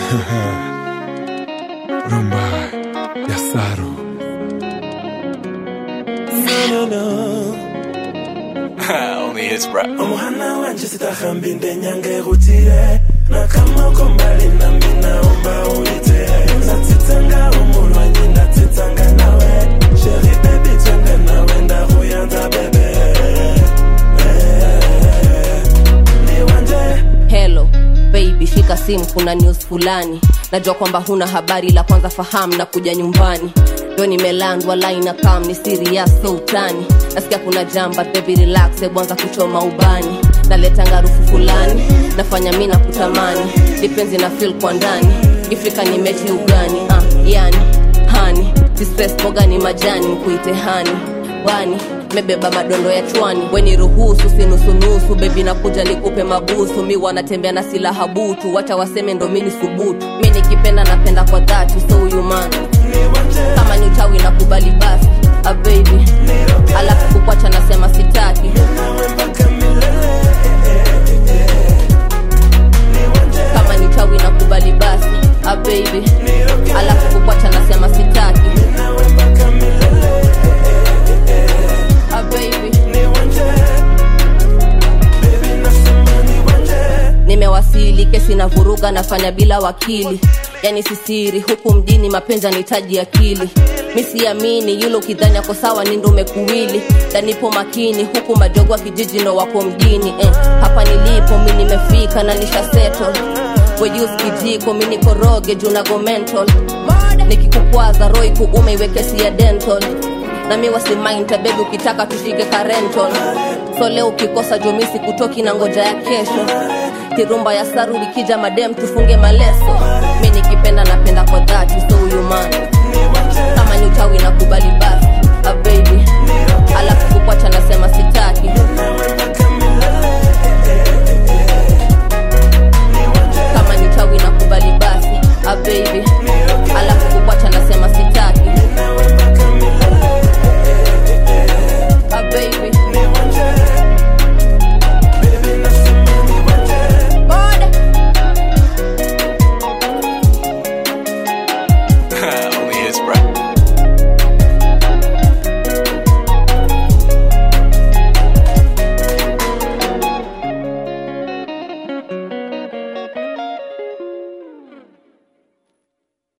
rumba ya Saru. Only his bro. omuhana wanje sitahambi ndenyange rutire na kama uko mbali nami naomba uite ndatitanga umulwanyi ndatitanga nawe sheri bebi twende nawe ndahuyanza bebe ni wanje Hello baby, shika simu, kuna news fulani. Najua kwamba huna habari, la kwanza fahamu na kuja nyumbani. Ndo nimelandwa line kam ni serious so utani. Nasikia kuna jamba baby relax, hebu anza kuchoma ubani. Naleta ngarufu fulani, nafanya mimi na kutamani. Dipenzi na feel kwa ndani. Ifika ni mechi ugani, ah, yani hani distress boga ni majani mkuite hani wani mebeba madondo ya chwani weni ruhusu sinusunusu bebi nakuja nikupe mabusu mi wanatembea na silaha butu wacha waseme ndo mini subutu mi nikipenda napenda kwa dhati so huyu man kama ni utawi na kubali basi a baby alafu kukwacha nasema sitaki nawe mpaka milele kama ni utawi na kubali basi a baby alafu kukwacha nasema sitaki nawe mpaka milele a baby ni wanje bebi nasema ni wanje nimewasili kesi na vuruga nafanya bila wakili yani sisiri huku mjini mapenzi anahitaji akili mi siamini yule ukidhani ako sawa ni ndo umekuwili danipo makini huku majogo wa kijiji ndo wako mjini eh. hapa nilipo mi nimefika na nisha settle wejus kijiko mi nikoroge juu nago mental nikikukwaza roi kuume iwe kesi ya dental na mi wasimainta bebi ukitaka tushike karental so leo ukikosa jumisi kutoki na ngoja ya kesho kirumba ya saru ikija madem tufunge maleso mi nikipenda napenda kwa dhati so huyu man kama ni utawi na kubali basi a baby alafu kukwacha nasema sitaki